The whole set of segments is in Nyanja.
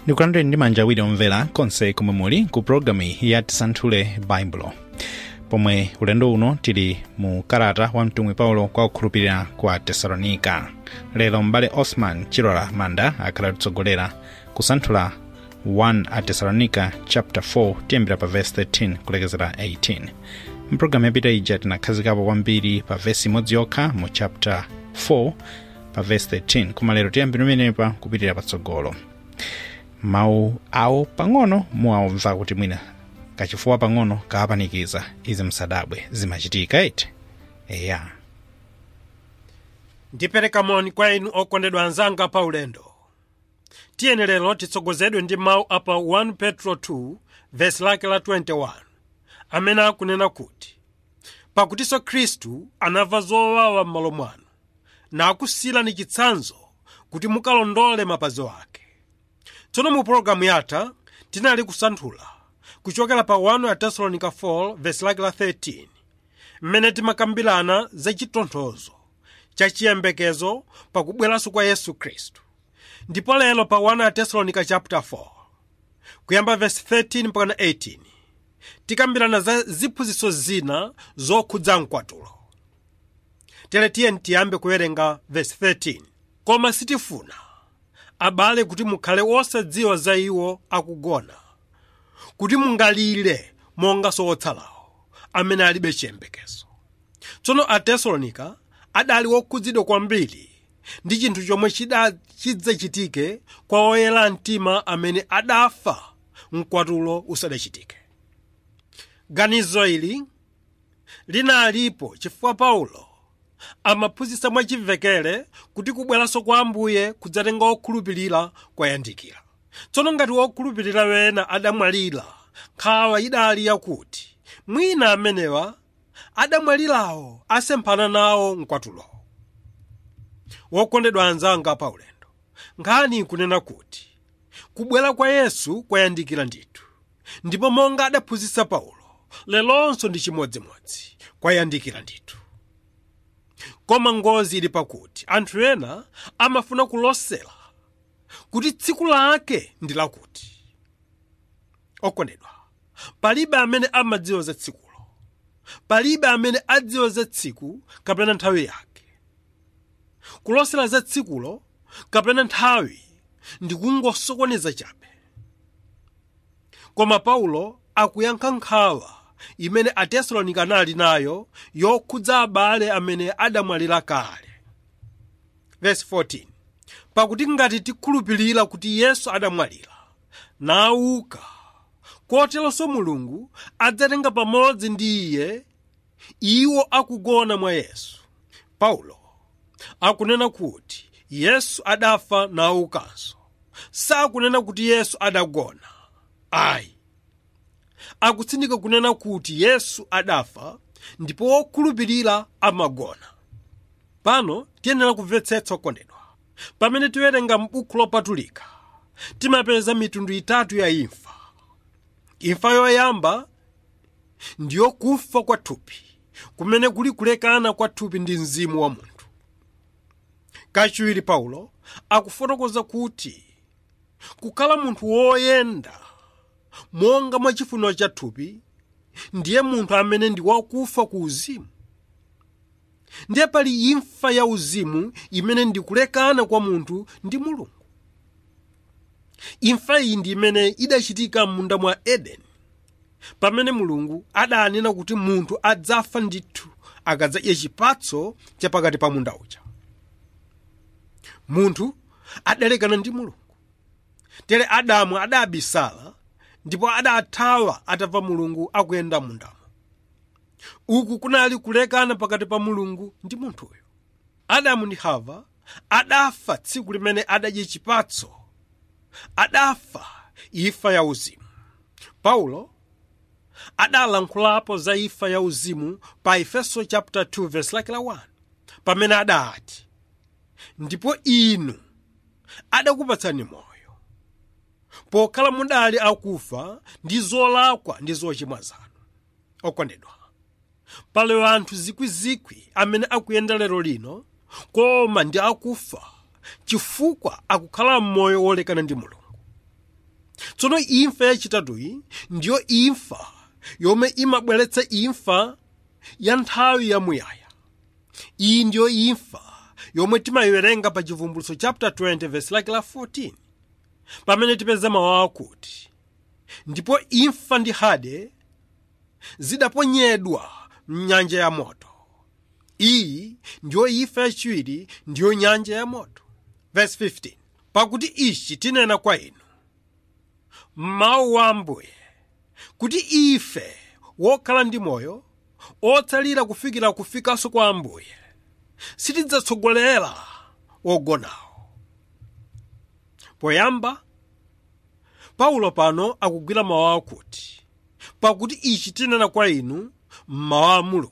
ndikulandeni ndi manja awiri omvera konse komwe muli ku pologalamu ya tisanthule baibulo pomwe ulendo uno tili mu kalata wa mtumwi paulo kwa kukhulupirira kwa tesalonika lero m'bale osman chilola manda akhala kutsogolera kusanthula 1 a tesalonika chapter 4 tiyambira pa verse 13 kulekezera 18 mpulogalamu yapita ija tinakhazikapo kwambiri pa vesi imodzi yokha mu chapter 4 pa verse 13 koma lero tiyambira pamenepa kupitirira patsogolo mawu awo pang'ono muwamva kuti mwina kachifuwa pang'ono kaapanikiza izi msadabwe zimachitika iti eya ndipereka moni kwa inu okondedwa anzanga pa ulendo tiyeni lero titsogozedwe ndi mawu apa 1 petro 2 vesi lake la 21 amene akunena kuti pakutinso khristu anamva zowawa m'malo mwanu nakusiyirani chitsanzo kuti mukalondole mapazi ake tsono mu pologalamu yatha tinali kusanthula kuchokera pa 1 atesalonika 4 vesi lake la 13 mmene timakambirana za chitonthozo cha chiyembekezo pakubweranso kwa yesu khristu ndipo lero pa 1 atesalonika chapter 4 kuyamba vesi 13 mpaka 18 tikambirana za ziphunzitso zina zokhudza mkwatulo tere tiyeni tiyambe kuwerenga vesi 13 koma sitifuna abale kuti mukhale osadziwa za iwo akugona kuti mungalire monga otsalawo amene alibe chiyembekezo tsono atesalonika adali wokhudzidwa kwambiri ndi chinthu chomwe chidzachitike kwa oyera mtima amene adafa mkwatulo usadachitike ganizo ili linalipo chifukwa paulo amaphunzitsa mwachimvekere kuti kubweranso kwa ambuye kudzatenga okhulupirira kwayandikira tsono ngati wokhulupirira wena adamwalira nkhawa idali yakuti mwina amenewa adamwalirawo asemphana nawo mkwatulowo wokondedwa anzanga pa ulendo nkhani ikunena kuti kubwera kwa yesu kwayandikira ndithu ndipo monga adaphunzitsa paulo lelonso ndi chimodzimodzi kwayandikira ndithu koma ngozi ili pakuti anthu ena amafuna kulosera kuti tsiku lake ndi lakuti okondedwa palibe amene amadziwa za tsikulo palibe amene adziwa za tsiku kapena nthawi yake kulosera za tsikulo kapena nthawi ndi kungosokoneza chabe koma paulo akuyankha nkhawa imene atesalonika anali nayo yokhudza abale amene adamwalira kale Verse 14 pakuti ngati tikhulupirira kuti yesu adamwalira nauka koteronso mulungu adzatenga pamodzi ndi iye iwo akugona mwa yesu paulo akunena kuti yesu adafa naukanso sakunena kuti yesu adagona ayi akutsindika kunena kuti yesu adafa ndipo wokhulupirira amagona pano tiyenera kumvetsetsa okondedwa pamene tiwerenga m'buku lopatulika timapeza mitundu itatu ya imfa imfa yoyamba ndiyo kufa kwa thupi kumene kuli kulekana kwa thupi ndi mzimu wa munthu kachiwiri paulo akufotokoza kuti kukhala munthu woyenda monga mwa chifuniro cha thupi ndiye munthu amene ndi wakufa ku uzimu ndiye pali imfa ya uzimu imene ndi kulekana kwa munthu ndi mulungu imfa iyi ndi imene idachitika m'munda mwa edeni pamene mulungu adanena kuti munthu adzafa ndithu akadzadya chipatso chapakati pa munda uja munthu adalekana ndi mulungu tere adamu adabisala ndipo adathawa atamva mulungu akuyenda mundamo uku kunali kulekana pakati pa mulungu ndi munthuyo adamu ndi hava adafa tsiku limene adadya chipatso adafa imfa ya uzimu paulo adalankhulapo za imfa ya uzimu pa efeso chapter 2 verse lake la 1 pamene adati ndipo inu adakupatsani moyo pokhala mudali akufa ndi zolakwa ndi zochimwa zanu okondedwa pali anthu zikwizikwi amene akuyenda lero lino koma ndi akufa chifukwa akukhala m'moyo wolekana ndi mulungu tsono imfa yachitatuyi ndiyo imfa yomwe imabweretsa imfa ya nthawi yamuyaya iyi ndiyo imfa yomwe timayiwerenga pa chivumbulutso chapter 20 verse lake la 14 pamene tipeza mawu akuti ndipo imfa ndi hade zidaponyedwa mnyanja ya moto iyi ndiyo imfa yachiwiri ndiyo nyanja ya moto verse 15 pakuti ichi tinena kwa inu mawu wa ambuye kuti ife wokhala ndi moyo otsalira kufikira kufikanso kwa ambuye sitidzatsogolera wogonawo poyamba paulo pano akugwira mawu akuti pakuti ichi tinena kwa inu mmawu a mulungu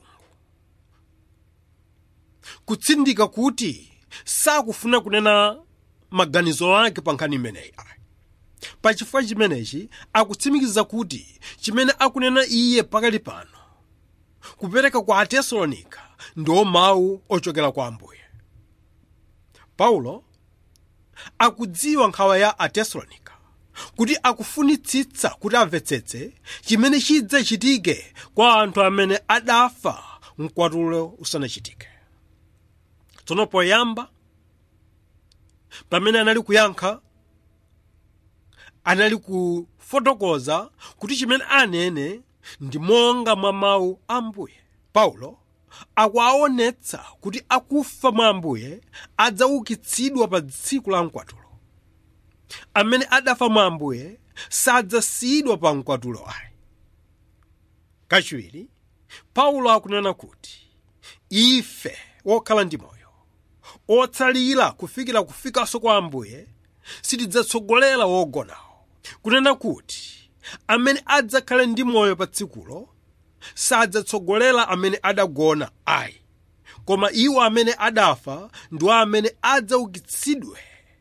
kutsindika kuti sakufuna kunena maganizo ake pa nkhani imeneyi pachifukwa chimenechi akutsimikiza kuti chimene akunena iye pakali pano kupereka kwa atesalonika ndiwo mawu ochokera kwa ambuye paulo akudziwa nkhawa ya atesalonika kuti akufunitsitsa kuti amvetsetse chimene chidzachitike kwa anthu amene adafa mkwatulo usanachitike tsono poyamba pamene anali kuyankha anali kufotokoza kuti chimene anene ndi monga mwa mawu a ambuye paulo akuwaonetsa kuti akufa mwa ambuye adzaukitsidwa pa tsiku la mkwatulo amene adafa mwa ambuye sadzasiyidwa pa mkwatulo ayi kachiwiri paulo akunena kuti ife wokhala ndi moyo otsalira kufikira kufikanso kwa ambuye sitidzatsogolera wogonawo kunena kuti amene adzakhale ndi moyo pa tsikulo sadzatsogolera amene adagona ayi koma iwo amene adafa ndiwo amene adzaukitsidwe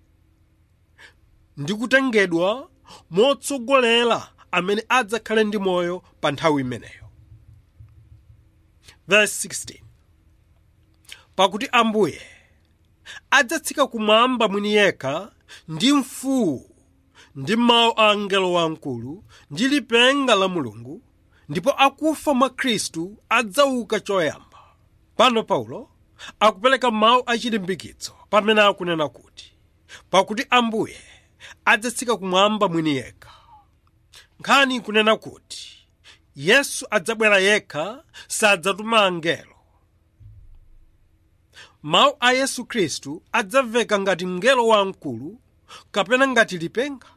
ndi kutengedwa motsogolera amene adzakhale ndi moyo pa nthawi imeneyo verse 16 pakuti ambuye adzatsika kumwamba mwini yekha ndi mfuwu ndi mawu a angelo wamkulu ndi lipenga la mulungu ndipo akufa mwa khristu adzauka choyamba pano paulo akupereka mawu achilimbikitso pamene akunena kuti pakuti ambuye adzatsika kumwamba mwini yekha nkhani kunena kuti yesu adzabwera yekha sadzatuma angelo mawu a yesu khristu adzamveka ngati mngelo wamkulu kapena ngati lipenga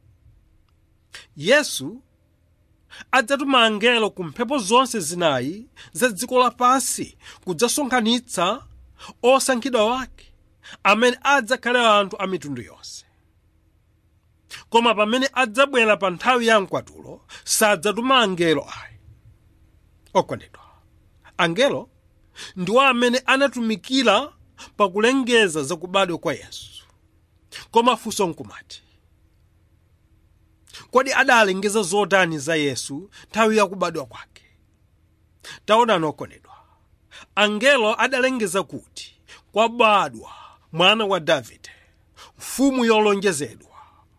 yesu adzatuma angelo ku mphepo zonse zinayi za dziko lapansi kudzasonkhanitsa osankhidwa wake amene adzakhale anthu a mitundu yonse koma pamene adzabwera pa nthawi ya mkwatulo sadzatuma angelo ayi okondedwa angelo ndiwo amene anatumikira pakulengeza zakubadwa kwa yesu koma funso nkumati kodi adalengeza zotani za yesu nthawi yakubadwa kwake taonani okondedwa angelo adalengeza kuti kwabadwa mwana wa davide mfumu yolonjezedwa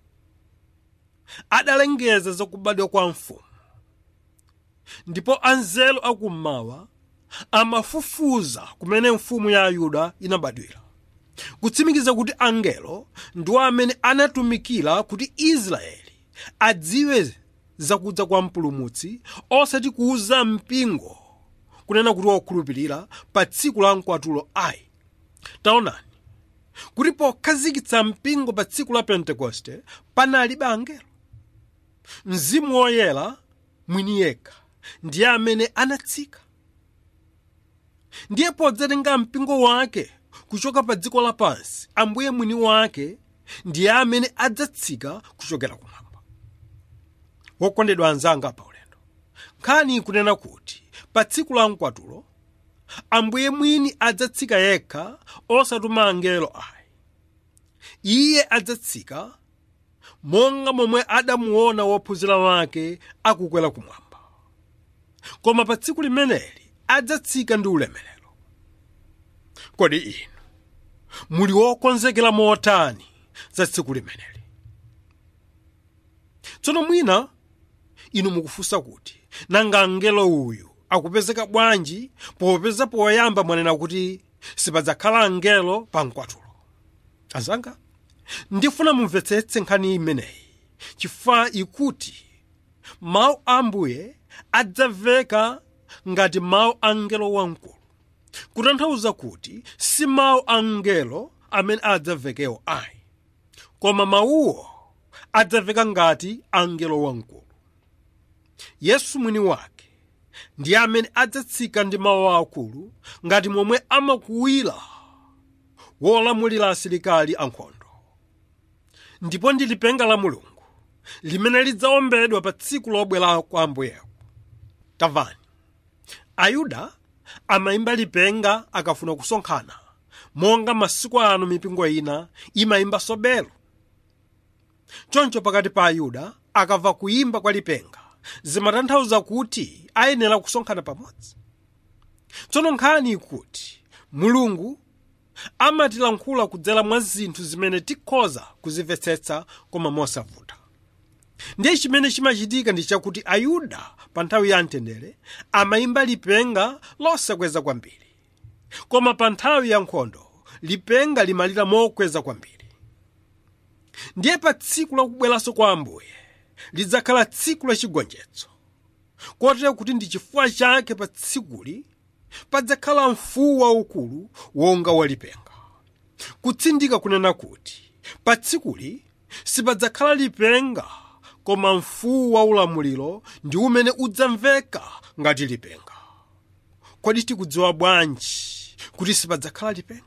adalengeza zakubadwa kwa mfumu ndipo anzelo akummawa amafufuza kumene mfumu ya ayuda inabadwira kutsimikiza kuti angelo ndiwo amene anatumikira kuti israeli adziwe zakudza kwa mpulumutsi osati kuuza mpingo kunena kuti wokhulupirira pa tsiku la mkwatulo ayi taonani kuti pokhazikitsa mpingo pa tsiku la pentekoste panalibe angelo mzimu woyera mwini yekha ndiye amene anatsika ndiye podzatenga mpingo wake kuchoka pa dziko lapansi ambuye mwini wake ndiye amene adzatsika kuchokera kumwamba wokondedwa anzanga pa ulendo nkhani kunena kuti pa tsiku la mkwatulo ambuye mwini adzatsika yekha osatuma angelo ayi iye adzatsika monga momwe adamuona wophunzira wake akukwera kumwamba koma pa tsiku limeneli adzatsika ndi ulemerero kodi inu muli wokonzekera motani za tsiku limeneli tsono mwina inu mukufunsa kuti nanga mngelo uyu akupezeka bwanji popeza poyamba mwanena kuti sipadzakhala mngelo pa mkwatulo azanga ndifuna mumvetsetse nkhani imeneyi chifukwa ikuti mawu a ambuye adzamveka ngati mawu a mngelo wamkulu kutanthauza kuti si mawu a mngelo amene adzamvekewo ayi koma mawuwo adzamveka ngati a mngelo wamkulu yesu mwini wake ndiye amene adzatsika ndi mawu akulu ngati momwe amakuwira wolamulira asilikali ankhondo ndipo ndi lipenga la mulungu limene lidzawombedwa pa tsiku lobwera kwa ambuyewo tamvani ayuda amayimba lipenga akafuna kusonkhana monga masiku ano mipingo ina imayimba sobelo choncho pakati pa ayuda akamva kuyimba kwa lipenga zimatanthauza kuti ayenera kusonkhana pamodzi tsono nkhani ikuti mulungu amatilankhula kudzera mwa zinthu zimene tikhoza kuzimvetsetsa koma mosavuta ndiye chimene chimachitika ndi chakuti ayuda pa nthawi ya mtendere amayimba lipenga losakweza kwambiri koma pa nthawi ya nkhondo lipenga limalira mokweza kwambiri ndiye pa tsiku lakubweranso kwa ambuye lidzakhala tsiku lachigonjetso kotero kuti ndi chifukwa chake pa tsikuli padzakhala mfuwu waukulu wonga walipenga kutsindika kunena kuti pa tsikuli sipadzakhala lipenga koma mfuwu waulamuliro ndi umene udzamveka ngati lipenga kodi tikudziwa bwanji kuti sipadzakhala lipenga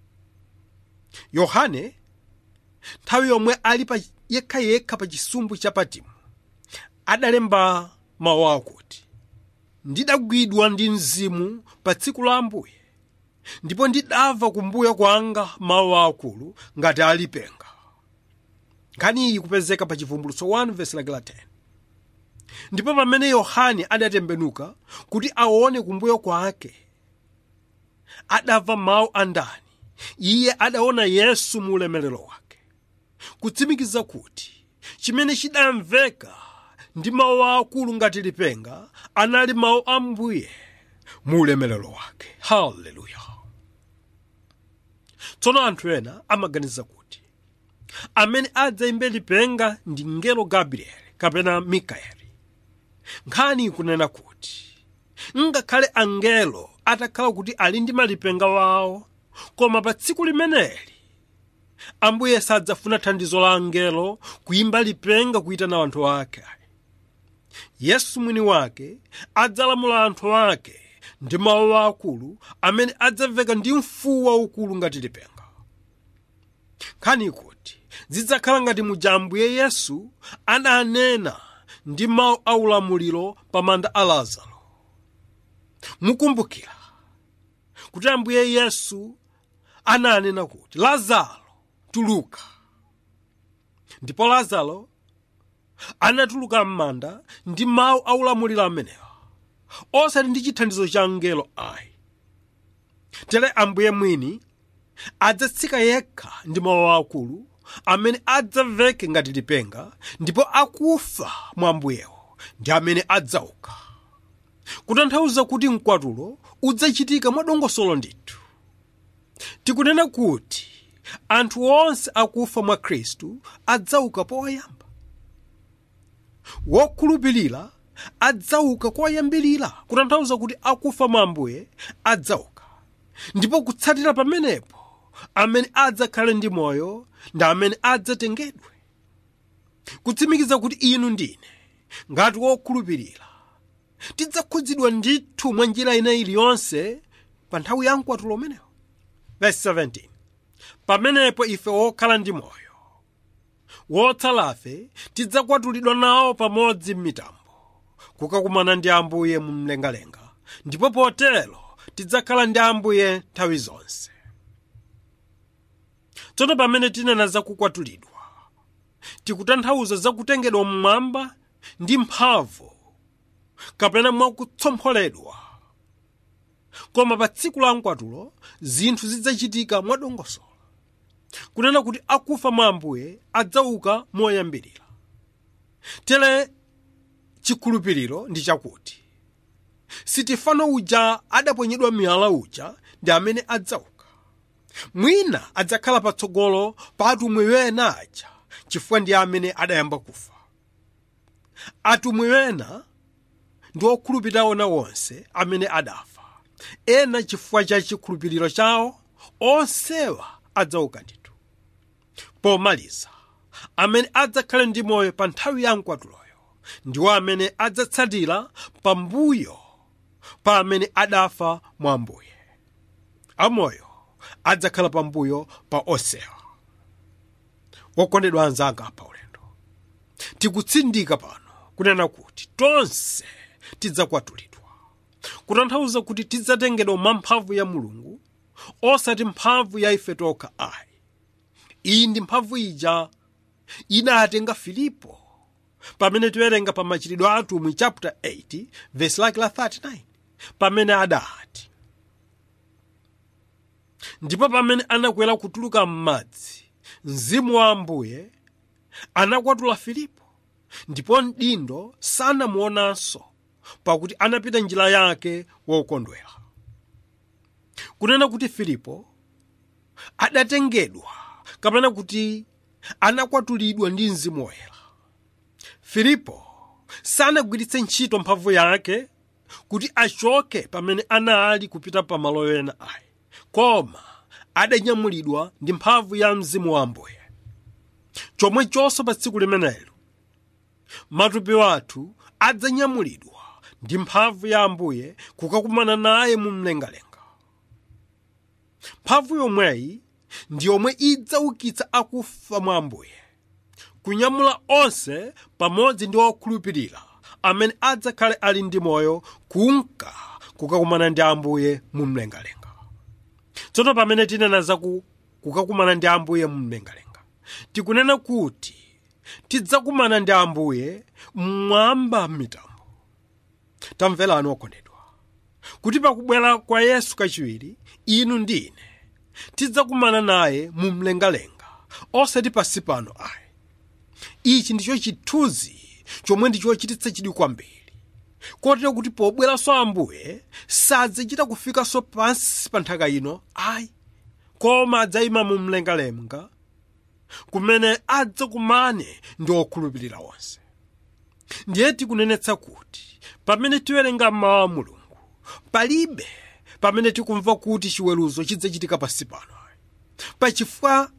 yohane nthawi yomwe ali pa yekhayekha pa chisumbu cha patimu adalemba mawu akuti ndidagwidwa ndi mzimu pa tsiku la ambuye ndipo ndidamva kumbuyo kwanga mawu akulu ngati alipenga nkhani iyi kupezeka pa chivumbulutso 1 vesi lake la 10 ndipo pamene yohane adatembenuka kuti aone kumbuyo kwake adamva mawu a ndani iye adaona yesu mu ulemerero wake kutsimikiza kuti chimene chidamveka ndi mawu akulu ngati lipenga anali mawu a mbuye mu ulemerero wake haleluya tsono anthu ena amaganiza kuti amene adzayimbe lipenga ndi mngelo gabrieli kapena mikaeli nkhani ikunena kuti ngakhale angelo atakhala kuti ali ndi malipenga wawo koma pa tsiku limeneli ambuye sadzafuna thandizo la angelo kuyimba lipenga kuyitana anthu ake yesu mwini wake adzalamula anthu ake ndi mawu akulu amene adzamveka ndi mfuwu waukulu ngati lipenga nkhani ikuti zidzakhala ngati muja ambuye yesu adanena ndi mawu aulamuliro pa manda a lazaro mukumbukira kuti ambuye yesu ananena kuti lazaro tuluka ndipo lazaro anatuluka m'manda ndi mawu aulamuliro amenewa osati ndi chithandizo cha mngelo ayi tere ambuye mwini adzatsika yekha ndi mawu akulu amene adzamveke ngati lipenga ndipo akufa mwa ambuyewo ndi amene adzauka kutanthauza kuti mkwatulo udzachitika mwadongosolo ndithu tikunena kuti anthu onse akufa mwa khristu adzauka poyamba wokhulupirira adzauka koyambirira kutanthauza kuti akufa mwa ambuye adzauka ndipo kutsatira pamenepo amene adzakhale ndi moyo ndi amene adzatengedwe kutsimikiza kuti inu ndine ngati wokhulupirira tidzakhudzidwa ndithu mwa njira ina iliyonse pa nthawi ya mkwatulo umenewo verse 17 pamenepo ife wokhala ndi moyo wotsalafe tidzakwatulidwa nawo pamodzi m'mitambo kukakumana ndi ambuye mu mlengalenga ndipo potero tidzakhala ndi ambuye nthawi zonse tsono pamene tinena zakukwatulidwa tikutanthauza zakutengedwa mmwamba ndi mphamvu kapena mwakutsompholedwa koma pa tsiku la mkwatulo zinthu zidzachitika mwadongosolo kunena kuti akufa mwa ambuye adzauka moyambirira tere chikhulupiriro ndi chakuti sitifano uja adaponyedwa miyala uja ndi amene adzauka mwina adzakhala patsogolo pa atumwi wena aja chifukwa ndi amene adayamba kufa atumwi wena ndi okhulupirira ona wonse amene adafa ena chifukwa cha chikhulupiriro chawo onsewa adzauka ndithu pomaliza amene adzakhale ndi moyo pa nthawi ya mkwatuloyo ndiwo amene adzatsatira pambuyo pa amene adafa mwa ambuye amoyo adzakhala pambuyo pa onsewa wokondedwa anzanga pa ulendo tikutsindika pano kunena kuti tonse tidzakwatulidwa kutanthauza kuti tidzatengedwa mwa mphamvu ya mulungu osati mphamvu ya ife tokha ayi iyi ndi mphamvu ija inatenga filipo pamene tiwerenga pa machitidwe a atumwi chapter 8 verse lake la 39 pamene adati ndipo pamene anakwera kutuluka m'madzi mzimu wa ambuye anakwatula filipo ndipo mdindo sanamuonanso pakuti anapita njira yake wokondwera kunena kuti filipo adatengedwa kapena kuti anakwatulidwa ndi mzimu woyera filipo sanagwiritse ntchito mphamvu yake kuti achoke pamene anali kupita pa malo ena ayi koma adanyamulidwa ndi mphamvu ya mzimu wa ambuye chomwechonso pa tsiku limenelo matupi wathu adzanyamulidwa ndi mphamvu ya ambuye kukakumana naye mu mlengalenga mphamvu yomweyi ndi yomwe idzaukitsa akufa mwa ambuye kunyamula onse pamodzi ndi okhulupirira amene adzakhale ali ndi moyo kunka kukakumana ndi ambuye mu mlengalenga tsono pamene tinena za ku- kukakumana ndi ambuye mu mlengalenga tikunena kuti tidzakumana ndi ambuye mmwamba m'mitambo tamverani okondedwa kuti pakubwera kwa yesu kachiwiri inu ndi ine tidzakumana naye mu mlengalenga osati pansi pano ayi ichi ndicho chithunzi chomwe ndichochititsa chidwi kwambiri kotero kuti pobweranso ambuye sadzachita kufikanso pansi pa nthaka ino ayi koma adzayima mu mlengalenga kumene adzakumane ndi okhulupirira onse ndiye tikunenetsa kuti pamene tiwerenga mawu a mulungu palibe pamene tikumva kuti chiweruzo chidzachitika pansi pano pachifukwa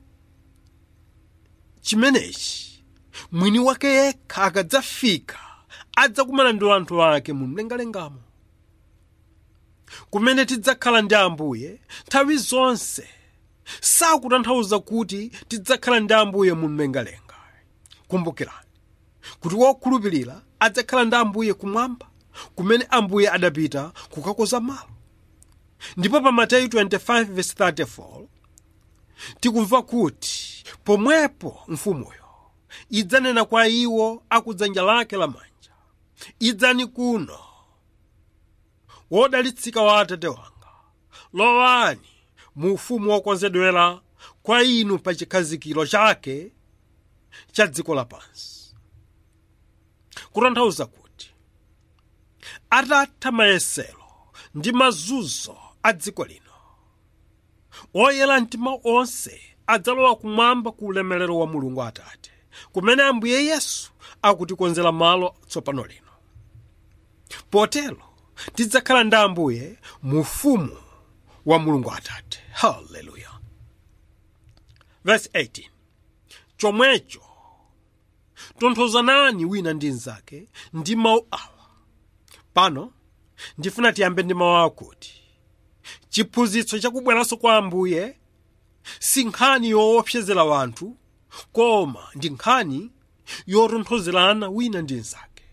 chimenechi mwini wake yekha akadzafika adzakumana ndi anthu ake mu mlengalengamo kumene tidzakhala ndi ambuye nthawi zonse sakutanthauza kuti tidzakhala ndi ambuye mu mlengalenga kumbukirani kuti wokhulupirira adzakhala ndi ambuye kumwamba kumene ambuye adapita kukakonza malo ndipo pa mateyu 25:34 tikumva kuti pomwepo mfumuyo idzanena kwa iwo akudzanja lake lamanja idzani kuno wodalitsika wa atate wanga lowani mu ufumu wokonzedwera kwa inu pa chikhazikiro chake cha dziko lapansi kutanthauza kuti atatha mayesero ndi mazunzo a dziko lino oyera mtima onse adzalowa kumwamba ku ulemerero wa mulungu atate kumene ambuye yesu akutikonzera malo tsopano lino potero tidzakhala ndi ambuye mu ufumu wa mulungu atate haleluya verse 18 chomwecho tonthozanani wina ndi mnzake ndi mawu awa pano ndifuna tiyambe ndi mawu akuti chiphunzitso chakubweranso kwa ambuye si nkhani yoopsezera wanthu koma ndi nkhani yotonthozerana wina ndi mnzake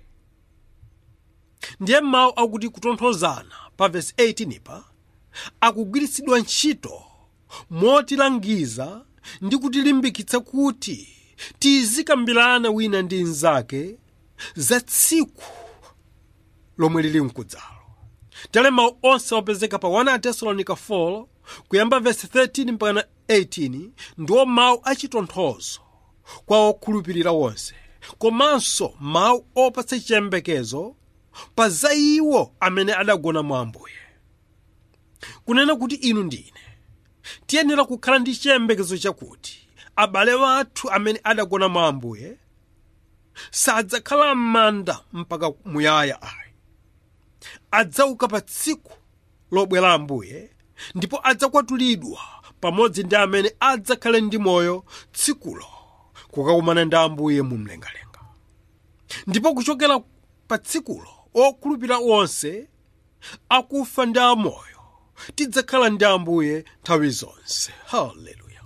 ndiye mawu akuti kutonthozana pa vesi 18 pa akugwiritsidwa ntchito motilangiza ndi kutilimbikitsa kuti tizikambirana wina ndi mnzake za tsiku lomwe lili mkudzalo tale mawu onse opezeka pa 1 tesalonika 4 kuyamba vesi 13 mpaka 18 ndiwo mawu achitonthozo kwa okhulupirira wonse komanso mawu opatsa chiyembekezo pa za iwo amene adagona mwa ambuye kunena kuti inu ndine tiyenera kukhala ndi chiyembekezo chakuti abale wathu amene adagona mwa ambuye sadzakhala m'manda mpaka muyaya ayi adzauka pa tsiku lobwera ambuye ndipo adzakwatulidwa pamodzi ndi amene adzakhale ndi moyo tsikulo kukakumana ndi ambuye mu mlengalenga ndipo kuchokera pa tsikulo okhulupirira onse akufa ndi amoyo tidzakhala ndi ambuye nthawi zonse haleluya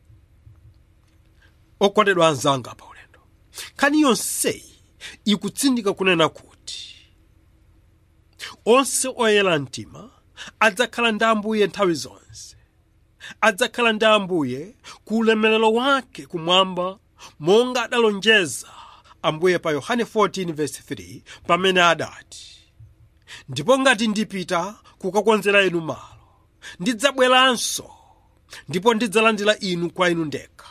okondedwa anzanga pa ulendo nkhani yonseyi ikutsindika kunena kuti onse oyera mtima adzakhala ndi ambuye nthawi zonse adzakhala ndi ambuye ku ulemerero wake kumwamba monga adalonjeza ambuye pa yohane 14:3 pamene adati ndipo ngati ndipita kukakonzera inu malo ndidzabweranso ndipo ndidzalandira inu kwa inu ndekha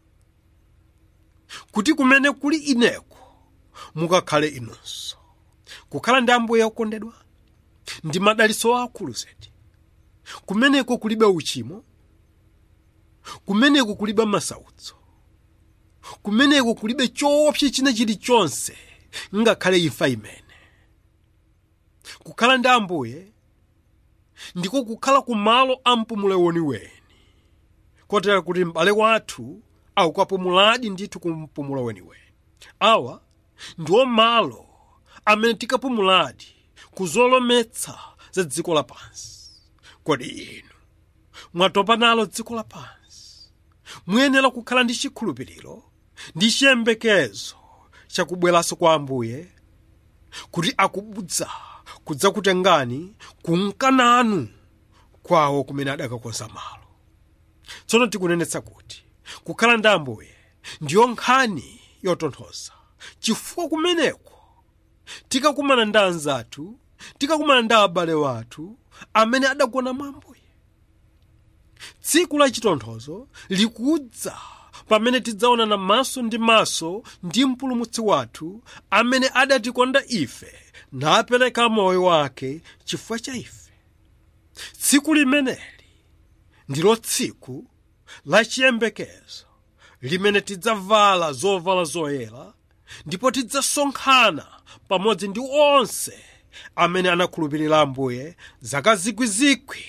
kuti kumene kuli ineko mukakhale inunso kukhala ndi ambuye okondedwa ndi madalitso akulu zedi kumeneko kulibe uchimo kumeneko kulibe masautso kumeneko kulibe choopsa china chilichonse ngakhale imfa imene kukhala ndi ambuye ndiko kukhala ku malo a mpumulo weniweni kotera kuti m'bale wathu akukapumuladi ndithu ku mpumulo weniweni awa ndiwo malo amene tikapumuladi ku zolometsa za dziko lapansi kodi inu mwatopa nalo dziko lapansi muyenera kukhala ndi chikhulupiriro ndi chiyembekezo chakubweranso kwa ambuye kuti akubudza kudzakutengani kumkananu kwawo kumene adakakonza malo tsono tikunenetsa kuti kukhala ndi ambuye ndiyo nkhani yotonthoza chifukwa kumeneko tikakumana ndi anzathu tikakumana ndi abale wathu amene adagona mwa ambuye tsiku la chitonthozo likudza pamene tidzaonana maso ndi maso ndi mpulumutsi wathu amene adatikonda ife napereka moyo wake chifukwa cha ife tsiku limeneli ndilo tsiku la chiyembekezo limene tidzavala zovala zoyera ndipo tidzasonkhana pamodzi ndi onse amene anakhulupirira ambuye zaka zikwizikwi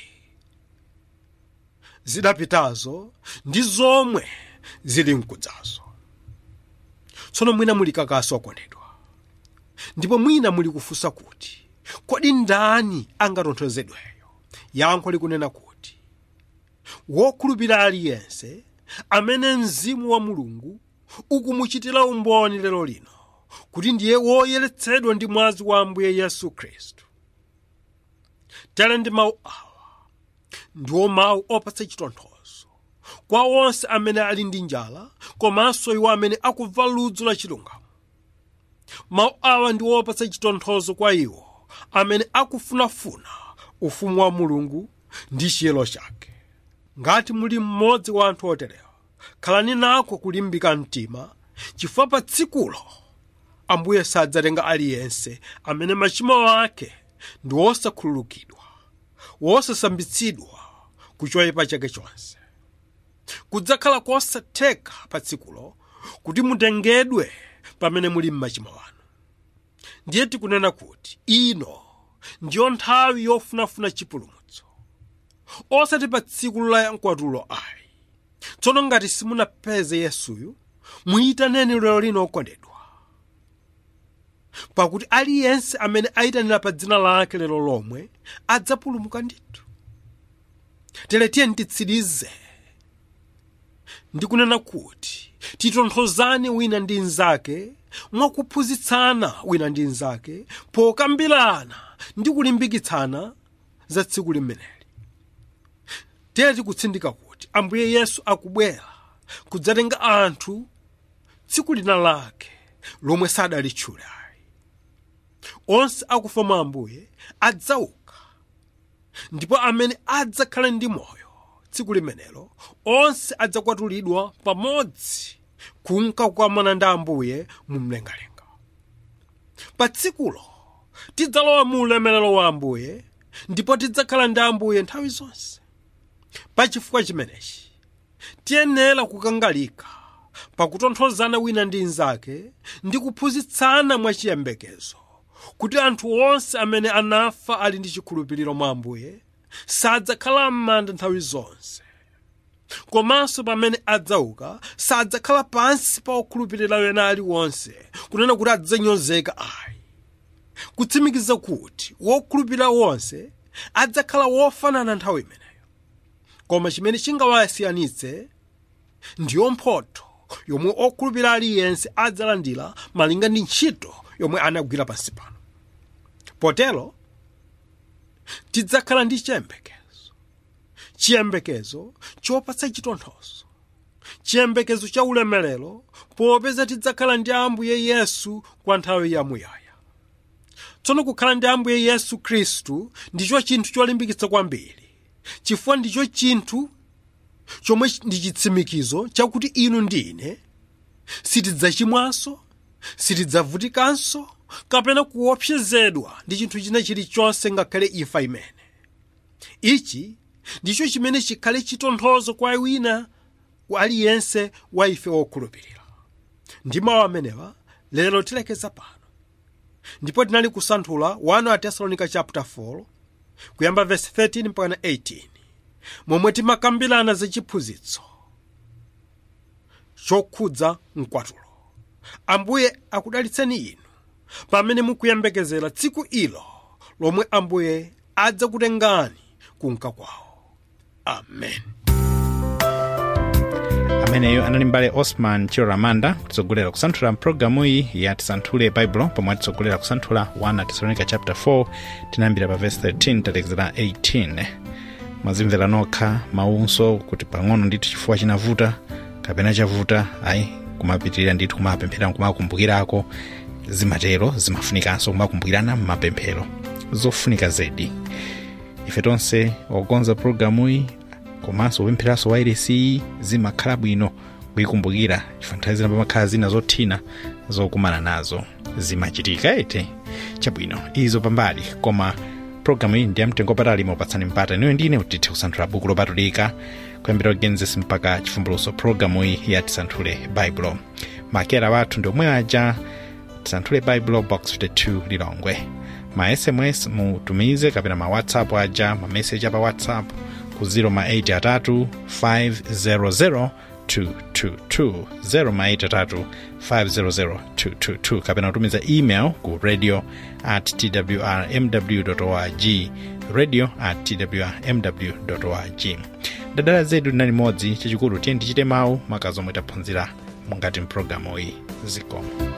zidapitazo ndi zomwe zili mkudzazo tsono mwina muli kakaso akondedwa ndipo mwina muli kufunsa kuti kodi ndani angatonthozedweyo yankho likunena kuti wokhulupirira aliyense amene mzimu wa mulungu ukumuchitira umboni lero lino kuti ndiye woyeretsedwa ndi mwazi wa ambuye yesu khristu tere ndi mawu awa ndiwo mawu opatsa chitonthozo kwa onse amene ali ndi njala komanso iwo amene akumva ludzu la chilungamo mawu awa ndi opatsa chitonthozo kwa iwo amene akufunafuna ufumu wa mulungu ndi chiyero chake ngati muli mmodzi wa anthu oterewa khalani nako kulimbika mtima chifukwa pa tsikulo ambuye sadzatenga aliyense amene machimo ake ndi wosakhululukidwa wosasambitsidwa ku choyipa chake chonse kudzakhala kosatheka pa tsikulo kuti mutengedwe pamene muli m'machimo anu ndiye tikunena kuti ino ndiyo nthawi yofunafuna chipulumutso osati pa tsiku la mkwatulo ayi tsono ngati simunapeze yesuyu muyitaneni lero lino okondedwa pakuti aliyense amene ayitanira pa dzina lake lero lomwe adzapulumuka ndithu tere tiyeni titsirize ndikunena kuti titonthozane wina ndi mnzake mwakuphunzitsana wina ndi mnzake pokambirana ndi kulimbikitsana za tsiku limeneli tere tikutsindika kuti ambuye yesu akubwera kudzatenga anthu tsiku lina lake lomwe sadalitchule ayi onse akufa mwa ambuye adzauka ndipo amene adzakhala ndi moyo tsiku limenelo onse adzakwatulidwa pamodzi kunka kukamana ndi ambuye mu mlengalenga pa tsikulo tidzalowa mu ulemerero wa ambuye ndipo tidzakhala ndi ambuye nthawi zonse pa chifukwa chimenechi tiyenera kukangalika pakutonthozana wina ndi mnzake ndi kuphunzitsana mwachiyembekezo kuti anthu onse amene anafa ali ndi chikhulupiriro mwa ambuye sadzakhala m'manda nthawi zonse komanso pamene adzauka sadzakhala pansi pa okhulupirira wena aliwonse kunena kuti adzanyozeka ayi kutsimikiza kuti wokhulupirira wonse adzakhala wofanana nthawi imeneyo koma chimene chingawasiyanitse ndiyo mphotho yomwe okhulupirira aliyense adzalandira malinga ndi ntchito yomwe anagwira pansi pano potero tidzakhala ndi chiyembekezo chiyembekezo chopatsa chitonthozo chiyembekezo cha ulemerero popeza tidzakhala ndi ambuye yesu kwa nthawi yamuyaya tsono kukhala ndi ambuye yesu khristu ndicho chinthu cholimbikitsa kwambiri chifukwa ndicho chinthu chomwe ndi chitsimikizo chakuti inu ndi ine sitidzachimwanso sitidzavutikanso kapena kuopsezedwa ndi chinthu china chilichonse ngakhale imfa imene ichi ndicho chimene chikhale chitonthozo kwa wina aliyense wa ife wokhulupirira ndi mawu amenewa lero tilekeza pano ndipo tinali kusanthula 1 atesalonika chapter 4 kuyamba verse 13 mpaka 18 momwe timakambirana za chiphunzitso chokhudza mkwatulo ambuye akudalitseni inu pamene mukuyembekezera tsiku ilo lomwe ambuye adzakutengani kunka kwawo amen ameneyo anali mbale osman chiloramanda kutitsogolera kusanthula mpulogalamu iyi ya tisanthule baibulo pomwe atitsogolera kusanthula 1 tesalonika chapter 4 tinayambira pa verse 13 talekezera 18 mwazimvera nokha mawunso kuti pang'ono ndithu chifukwa chinavuta kapena chavuta ayi kumapitirira ndithu kumapemphera kumakumbukirako zimatero zimafunikanso kumakumbukirana mmapemphero zofunika zedi ife tonse okonza pulogalamuyi komanso kupempheranso wairesi zimakhala bwino kuyikumbukira chifukwa nthawi zina pamakhala zina zothina zokumana nazo zimachitika ete chabwino izo pambali koma pulogalamu iyi ndiyamtengo patali mopatsani mpata niyo ndine kuti tithe kusanthula buku lopatulika kuyambira genesis mpaka chivumbulutso pulogalamu iyi ya tisanthule baibulo makera wathu ndi omwe aja tisanthule baibulo box 52 lilongwe ma sms mutumize kapena ma whatsapp aja ma message apa whatsapp ku 0 atatu 500 222 0 500 kapena kutumiza email ku radio at twrmw org radio at twrmw org dadala zedu linali limodzi chachikulu tiye tichite mawu makazi omwe taphunzira mungati mpulogalamu iyi zikomo